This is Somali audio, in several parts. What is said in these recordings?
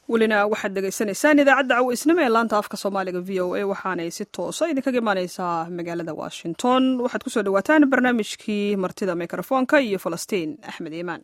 welina waxaad dhegaysanaysaan idaacadda caweysnimo ee laanta afka soomaaliga v o a waxaanay si toosa idinkaga imaaneysaa magaalada washington waxaad kusoo dhawaataan barnaamijkii martida mikrofoonka iyo falastiin axmed iimaan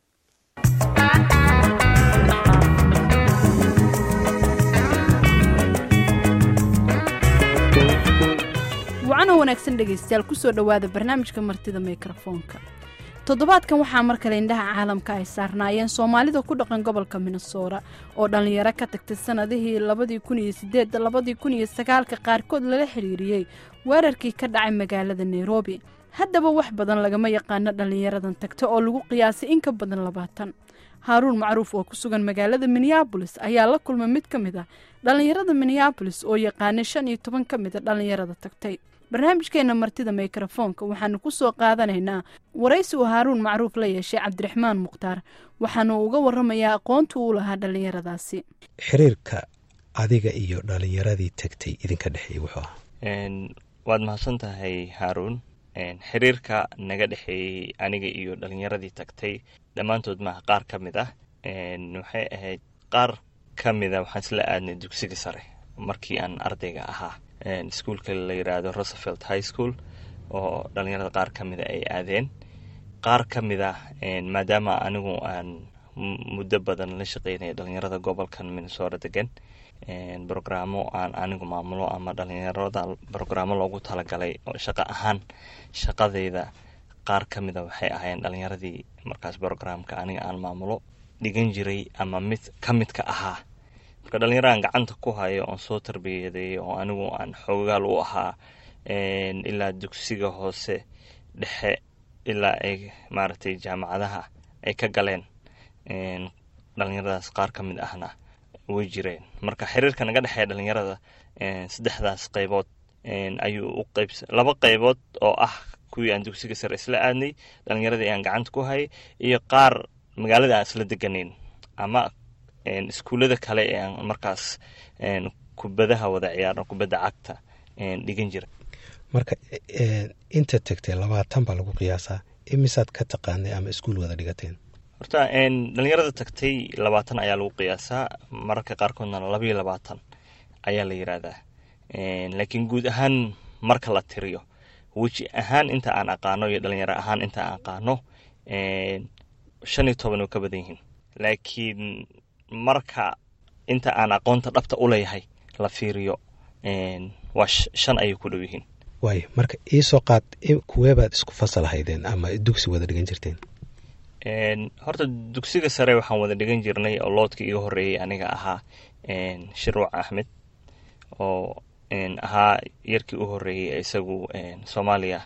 wacanoo wanaagsan dhegaystayaal kusoo dhowaada barnaamijka martida mikrofoonka toddobaadkan waxaa mar kale indhaha caalamka ay saarnaayeen soomaalida ku dhaqan gobolka minnesota oo dhallinyaro ka tagtay sanadihii labadii kun iyo sideed labadii kun iyo sagaalka qaarkood lala xiriiriyey weerarkii ka dhacay magaalada nairobi haddaba wax badan lagama yaqaano dhallinyaradan tagta oo lagu qiyaasay in ka badan labaatan haaruun macruuf oo ku sugan magaalada minneabolis ayaa la kulmay mid ka mid ah dhallinyarada minneabolis oo yaqaanay shan iyo toban ka mid a dhallinyarada tagtay barnaamijkeena martida mikrofoonka waxaanu ku soo qaadanaynaa waraysi uu haaruun macruuf la yeeshay cabdiraxmaan mukhtaar waxaanu uga waramayaa aqoonta uu lahaa dhallinyaradaasi xiriirka adiga iyo dhallinyaradii tagtay idinka dhexeeyey wuxuu ahaa waad mahadsan tahay haaruun xiriirka naga dhexeeyey aniga iyo dhallinyaradii tagtay dhammaantood maaha qaar ka mid ah waxay ahayd qaar ka mida waxaan isla aadnay dugsiga sare markii aan ardayga ahaa iskuolka la yiraahdo rosevelt high school oo dhallinyarada qaar ka mida ay aadeen qaar ka mid ah maadaama anigu aan muddo badan la shaqeynaya dhallinyarada gobolkan minnesota degan brogramo aan anigu maamulo ama dhallinyarada brogramo loogu talagalay oo shaqo ahaan shaqadeyda qaar ka mida waxay ahaayeen dhallinyaradii markaas brogramka aniga aan maamulo dhigan jiray ama mid ka midka ahaa marka dhallinyaraan gacanta ku hayo oon soo tarbiyaday oo anigu aan xoogaal u ahaa ilaa dugsiga hoose dhexe ilaa ay maaragtay jaamacadaha ay ka galeen dhallinyaradaas qaar ka mid ahna way jireen marka xiriirka naga dhexeeya dhallinyarada saddexdaas qaybood ayuu u qayb laba qaybood oo ah kuwii aan dugsiga sare isla aadnay dhallinyaradii aan gacanta ku hayay iyo qaar magaalada aan isla deganayn ama iskuullada kale ee aan markaas kubadaha wada ciyaarno kubadda cagta dhigan jira marka inta tagtay labaatan baa lagu qiyaasaa imisaad ka taqaanay ama iskuul wada dhigateen horta dhallinyarada tagtay labaatan ayaa lagu qiyaasaa mararka qaarkoodna labayo labaatan ayaa la yiraahdaa laakiin guud ahaan marka la tiriyo weji ahaan inta aan aqaano iyo dhalinyaro ahaan inta aan aqaano shan iyo toban oo ka badan yihiin laakiin marka inta aan aqoonta dhabta u leeyahay la fiiriyo waa shan ayay ku dhow yihiin waay marka iisoo qaad kuweebaad isku fasal haydeen ama dugsi wada dhigan jirteen horta dugsiga sare waxaan wada dhigan jirnay oo loodkii iga horeeyey aniga ahaa shirwac axmed oo ahaa yarkii u horeeyey isagu soomaaliya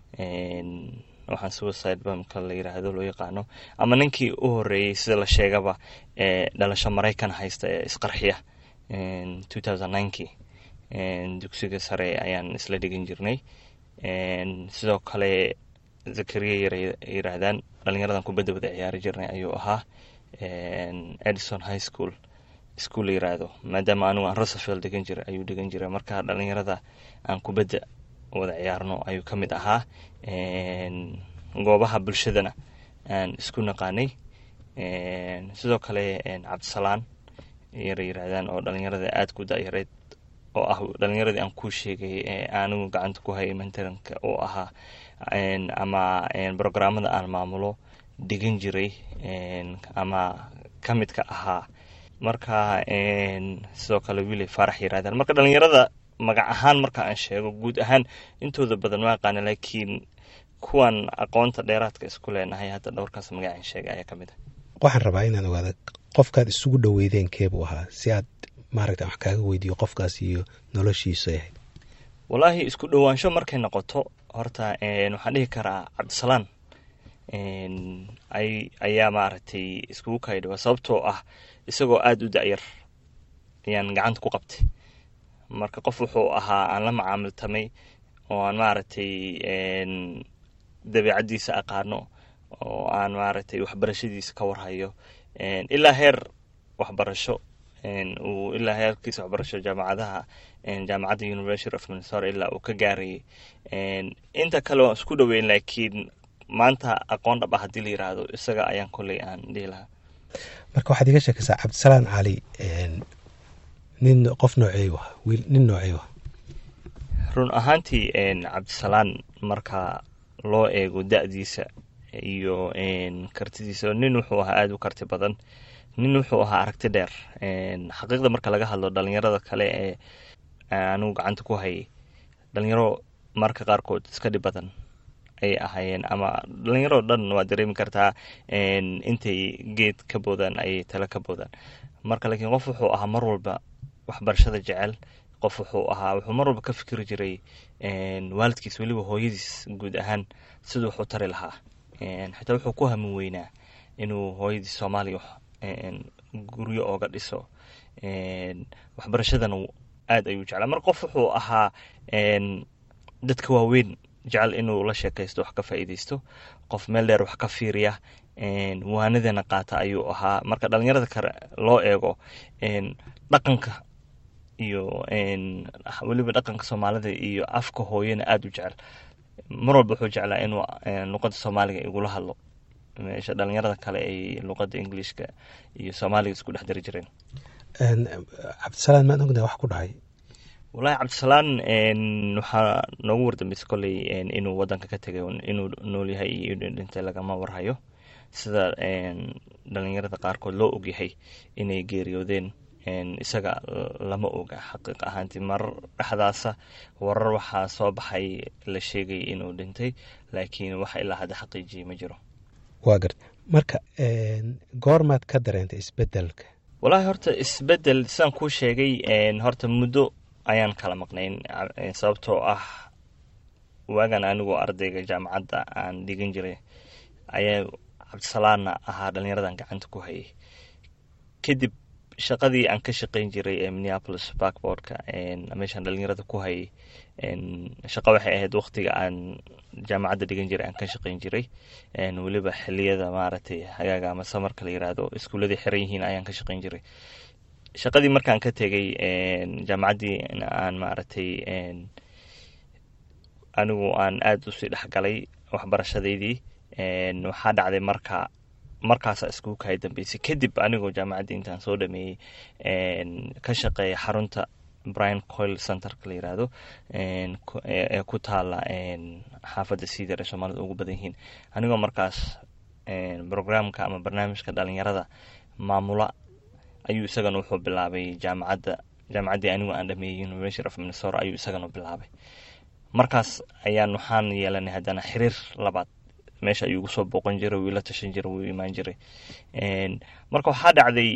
waxaan suicide bamka la yiraahdo loo yaqaano ama ninkii u horeeyey sida la sheegaba ee dhalasho maraykan haysta ee isqarxiya two thousand ninkii dugsiga sare ayaan isla dhigan jirnay sidoo kale zakariya yara yiraahdaan dhalinyaradan kubadda wada ciyaari jirnay ayuu ahaa edison high school iskuol la yiraahdo maadaama anigu aan rosevelt degan jiray ayuu degan jiray marka dhalinyarada aan kubadda wada ciyaarno ayuu ka mid ahaa goobaha bulshadana aan isku naqaanay sidoo kale cabdisalaan yara yiraahdaan oo dhalinyarada aada ku dayareed oo ah dhalinyaradii aan kuu sheegay ee anigu gacanta ku hayay mentoranka oo ahaa ama brogramada aan maamulo dhigan jiray ama ka midka ahaa marka sidoo kale wiilay faarax yiraahdaan marka dhalinyarada magac ahaan marka aan sheego guud ahaan intooda badan ma aqaana laakiin kuwan aqoonta dheeraadka isku leenahay hadda dhowrkaas magacaan sheegay ayaa ka mid ah waxaan rabaa inaan ogaada qofkaad isugu dhoweydeen keebuu ahaa si aad maaragta wax kaaga weydiiyo qofkaas iyo noloshiisu ahayd wallaahi isku dhowaansho markay noqoto horta waxaan dhihi karaa cabdisalaan ayaa maaragtay iskugu kaydhawa sababtoo ah isagoo aada u da-yar ayaan gacanta ku qabtay marka qof wuxuu ahaa aan la macaamiltamay oo aan maaragtay dabeicaddiisa aqaano oo aan maaragtay waxbarashadiisa ka warhayo ilaa heer waxbarasho uu ilaa heerkiisa waxbarasho jaamacadaha jaamacadda university of minnesota ilaa uu ka gaarayay inta kale waan isku dhoweyn laakiin maanta aqoon dhab ah haddii la yiraahdo isaga ayaan kolley aan dhihi lahaa marka waxaad iga sheekaysaa cabdisalaan cali nin qof noocey ah wiil nin noocey ah run ahaantii cabdisalaan marka loo eego da-diisa iyo kartidiisa nin wuxuu ahaa aada u karti badan nin wuxuu ahaa aragti dheer xaqiiqda marka laga hadlo dhalinyarada kale ee anigu gacanta ku hayay dhalinyaro marka qaarkood iska dhib badan ay ahaayeen ama dhalinyaro dhan waad dareemi kartaa intay geed ka boodaan ayay tale ka boodaan marka laakiin qof wuxuu ahaa mar walba waxbarashada jecel qof wuxuu ahaa wuxuu mar walba ka fikiri jiray waalidkiis weliba hooyadiis guud ahaan siduu wax u tari lahaa xitaa wuxuu ku hamin weynaa inuu hooyadiis soomaaliya guryo ooga dhiso waxbarashadana aada ayuu jeclaa mar qof wuxuu ahaa dadka waaweyn jecel inuu la sheekaysto wax ka faa'iideysto qof meel dheer wax ka fiiriya waanadana qaata ayuu ahaa marka dhalinyarada kale loo eego dhaqanka iyo weliba dhaqanka soomaalida iyo afka hooyana aada u jecel mar walba wuxuu jeclaa inuu luqada soomaaliga igula hadlo meesha dhalinyarada kale ay luqada englishka iyo soomaaliga isku dhex dari jireen cabdisalaan maan ognahay wax ku dhahay wallaahi cabdisalaan waxaa noogu wardambeysa kolley inuu wadanka ka tegay inuu nool yahay iyo inuu dhintay lagama warhayo sida dhalinyarada qaarkood loo ogyahay inay geeriyoodeen isaga lama oga xaqiiq ahaantii marar dhexdaasa warar waxaa soo baxay la sheegay inuu dhintay laakiin wax ilaa hadda xaqiijiyay ma jiro waa garta marka goormaad ka dareentay isbedelka wallaahi horta isbedel sidaan kuu sheegay horta muddo ayaan kala maqnayn sababtoo ah waagan anigoo ardayga jaamacadda aan dhigan jiray ayaa cabdisalaanna ahaa dhalinyaradan gacanta ku hayay kadib shaqadii aan ka shaqayn jiray ee minneapolis backboardka meeshaan dhalinyarada ku hayay shaqo waxay ahayd waqtiga aan jaamacadda dhigan jiray aan ka shaqayn jiray weliba xiliyada maaragtay hagaaga ama samarka la yiraahdo iskuuladii xiran yihiin ayaan ka shaqayn jiray shaqadii markaan ka tegay jaamacaddii aan maaragtay anigu aan aada usii dhexgalay waxbarashadeydii waxaa dhacday marka markaasa iskugu kahay dambeysay kadib anigoo jaamacaddii intaan soo dhameeyey ka shaqeeya xarunta brian coil centerka la yiraahdo ee ku taala xaafadda siidar ee soomaalida ugu badan yihiin anigoo markaas programka ama barnaamijka dhalinyarada maamula ayuu isagana wuxuu bilaabay jaamacadda jaamacaddii anigu aan dhameeyey university of minnesota ayuu isagana bilaabay markaas ayaan waxaan yeelanay haddana xiriir labaad meesha ayuu igu soo booqan jiray wuu ila tashan jiray wuu imaan jiray marka waxaa dhacday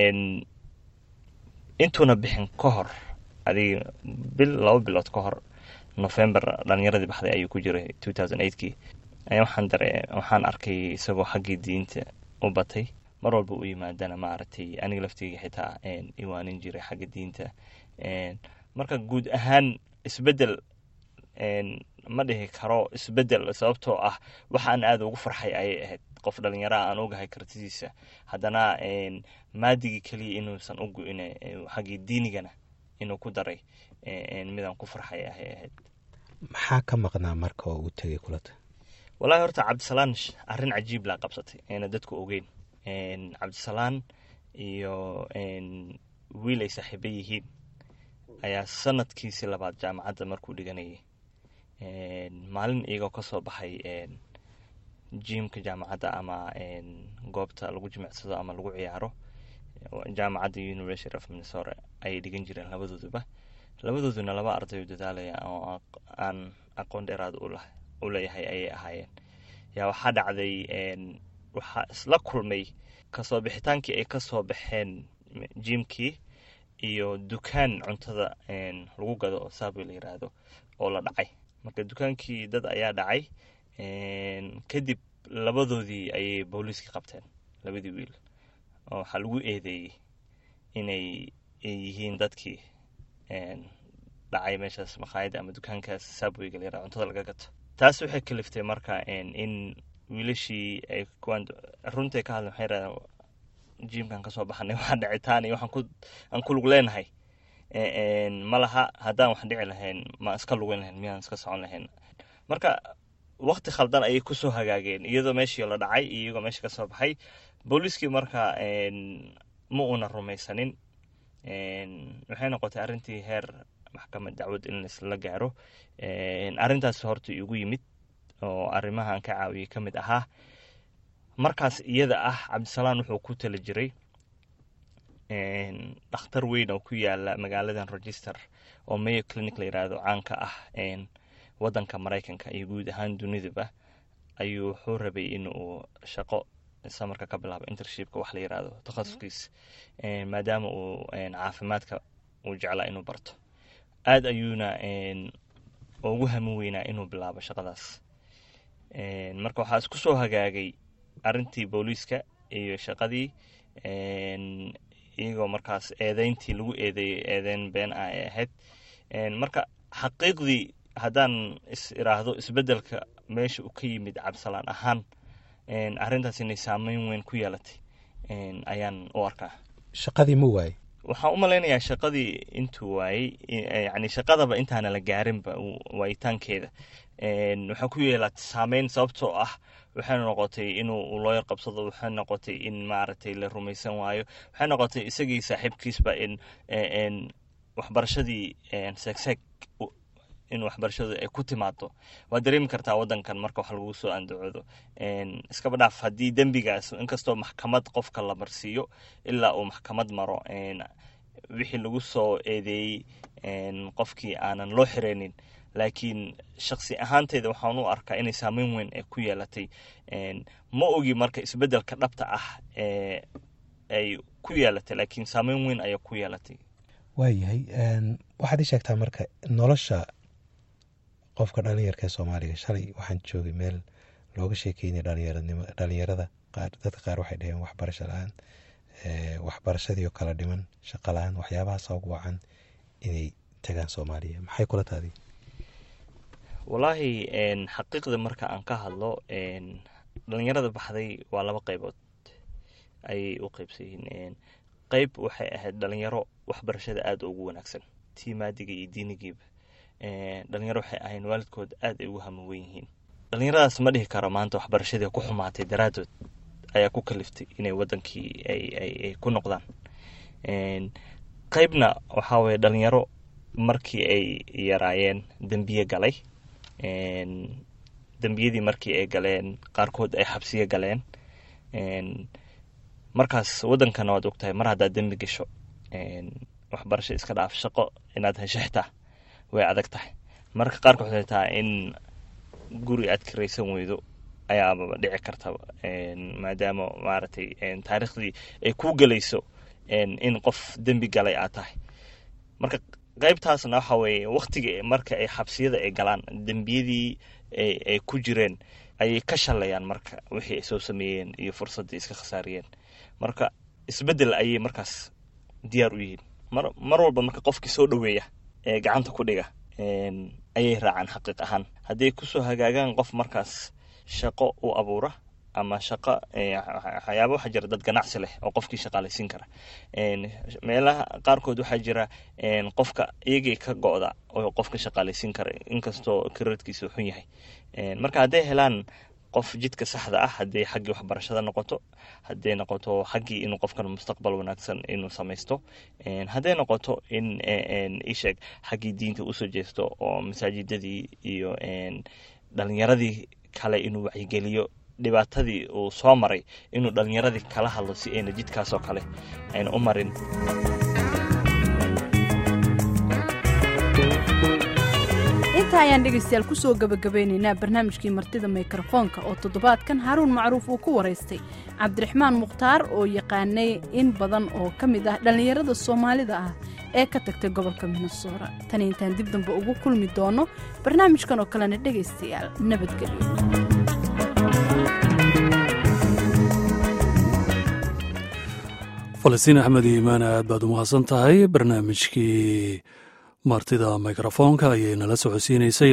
intuuna bixin ka hor adiga bil laba bilood ka hor november dhalinyaradii baxday ayuu ku jiray two thousand eightkii ayaa waxaan dare waxaan arkay isagoo xaggii diinta u batay mar walba u yimaadana maaragtay aniga lafteyga xitaa iwaanin jiray xagga diinta marka guud ahaan isbedel ma dhihi karo isbedel sababtoo ah waxaan aada ugu farxay ayay ahayd qof dhalinyaraha aan ogahay kartidiisa haddana maadigii keliya inuusan u go-in xaggii diinigana inuu ku daray midaan ku farxay ahay ahayd maxaa ka maqnaa marka oo uu tegay kulata wallahi horta cabdisalaan arrin cajiib laa qabsatay ayna dadku ogeyn cabdisalaan iyo wiil ay saaxiiba yihiin ayaa sanadkiisii labaad jaamacadda markuu dhiganayay maalin iyagoo kasoo baxay jimka jaamacadda ama goobta lagu jimicsado ama lagu ciyaaro jaamacadda university of minnesota ayay dhigan jireen labadooduba labadooduna laba ardayo dadaalaya oo aan aqoon dheeraad u leeyahay ayay ahaayeen yaa waxaa dhacday waxaa isla kulmay kasoo bixitaankii ay kasoo baxeen jimkii iyo dukaan cuntada lagu gado oo saabway la yiraahdo oo la dhacay marka dukaankii dad ayaa dhacay kadib labadoodii ayay booliiskii qabteen labadii wiil oo waxaa lagu eedeeyey inay yihiin dadkii dhacay meeshaas makhaayadda ama dukaankaas saabwayga la yirahdo cuntada laga gato taas waxay kaliftay marka in wiilashii ay kuwaan runtay ka hadlen waxay yirahdeen jimkan kasoo baxanay waxaa dhicitaan iyo waxaan aan ku lug leenahay ma laha haddaan wax dhici lahayn ma iska lugeyn lahayn miyaan iska socon lahayn marka wakti khaldan ayay kusoo hagaageen iyadoo meeshii la dhacay iyo iyagoo meesha kasoo baxay booliiskii marka ma uuna rumaysanin waxay noqotay arrintii heer maxkamad dacwad in laisla gaaro arrintaas horta igu yimid oo arrimahan ka caawiyey ka mid ahaa markaas iyada ah cabdisalaan wuxuu ku tala jiray dhakhtar weyn oo ku yaala magaaladan register oo mayo clinic la yiraahdo caanka ah wadanka maraykanka iyo guud ahaan dunidaba ayuu wuxuu rabay in uu shaqo samarka ka bilaabo intershipka wax la yiraahdo takhasuskiis maadaama uu caafimaadka uu jeclaa inuu barto aada ayuuna ugu hamin weynaa inuu bilaabo shaqadaas marka waxaa isku soo hagaagay arrintii booliiska iyo shaqadii iyagoo markaas eedeyntii lagu eedeeyey eedeyn been ah ay ahayd marka xaqiiqdii haddaan is iraahdo isbeddelka meesha uu ka yimid cabsalaan ahaan arrintaas inay saameyn weyn ku yeelatay ayaan u arkaa shaqadii ma waayey waxaan u malaynayaa shaqadii intuu waayey yani shaqadaba intaana la gaarinba waayitaankeeda waxaa ku yeelatay saameyn sababtoo ah waxay noqotay inuu looyar qabsado waxay noqotay in maaragtay la rumaysan waayo waxay noqotay isagii saaxiibkiisba in waxbarashadii seegseeg in waxbarashadu ay ku timaado waad dareemi kartaa wadankan marka wax lagu soo andacoodo iskaba dhaaf haddii dembigaas inkastoo maxkamad qofka la marsiiyo ilaa uu maxkamad maro wixii lagu soo eedeeyey qofkii aanan loo xireynin laakiin shaksi ahaanteeda waxaan u arkaa inay saameyn weyn ee ku yeelatay ma ogi marka isbeddelka dhabta ah ee ay ku yeelatay laakiin saameyn weyn ayaa ku yeelatay waayahay waxaad ii sheegtaa marka nolosha qofka dhalinyarka ee soomaaliga shalay waxaan joogay meel looga sheekeynay dhalinyaranimo dhalinyarada qaar dadka qaar waxay dhaheen waxbarasho la-aan waxbarashadii oo kala dhiman shaqo la-aan waxyaabahaasa ugu wacan inay tagaan soomaaliya maxay kula taadi wallaahi xaqiiqda marka aan ka hadlo dhalinyarada baxday waa laba qaybood ayay u qeybsan yihiin qeyb waxay ahayd dhalinyaro waxbarashada aada ugu wanaagsan tii maadiga iyo diinigiiba dhalinyaro waxay ahayn waalidkood aada ay ugu hamuwen yihiin dhalinyaradaas ma dhihi karo maanta waxbarashadii ku xumaatay daraadood ayaa ku kaliftay inay wadankii ay ku noqdaan qeybna waxaa weye dhalinyaro markii ay yaraayeen dembiye galay dembiyadii markii ay galeen qaarkood ay xabsiyo galeen markaas wadankana waad ogtahay mar haddaad dembi gasho waxbarasho iska dhaaf shaqo inaad hesho xitaa way adag tahay marka qaarkood waxay tahay in guri aad kiraysan weydo ayaaba dhici kartaba maadaama maaragtay taariikhdii ay ku gelayso in qof dembi galay aad tahay marka qaybtaasna waxa weeye waktiga marka ay xabsiyada ay galaan dembiyadii ay ku jireen ayay ka shalayaan marka wixii ay soo sameeyeen iyo fursaddii iska khasaariyeen marka isbeddel ayay markaas diyaar u yihiin mar mar walba marka qofkii soo dhoweeya ee gacanta ku dhiga ayay raacaan xaqiiq ahaan hadday kusoo hagaagaan qof markaas shaqo u abuura ama shaqo waxyaaba waxaa jira dad ganacsi leh oo qofkii shaqaalaysiin kara meelaha qaarkood waxaa jira qofka iyagii ka go-da oo qofka shaqaalaysiin kara inkastoo karadkiisa xun yahay marka hadday helaan qof jidka saxda ah hadday xaggii waxbarashada noqoto hadday noqoto xaggii inuu qofkan mustaqbal wanaagsan inuu samaysto hadday noqoto in isheeg xaggii diinta usoo jeesto oo masaajidadii iyo dhalinyaradii kale inuu wacyigeliyo dhibaatadii uu soo maray inuu dhalinyaradii kala hadlo si ayna jidkaasoo kale ayna u marin inta ayaan dhegaystayaal kusoo gabagabeynaynaa barnaamijkii martida mikrofoonka oo toddobaadkan haruun macruuf uu ku waraystay cabdiraxmaan mukhtaar oo yaqaanay in badan oo ka mid ah dhallinyarada soomaalida ah ee ka tagtay gobolka minnesora tani intaan dib dambe ugu kulmi doono barnaamijkan oo kalena dhegaystayaal nabadgelyo falastiin axmed iimaan aad baad u mahadsan tahay barnaamijkii martida mikrofoonka ayay nala socodsiinaysay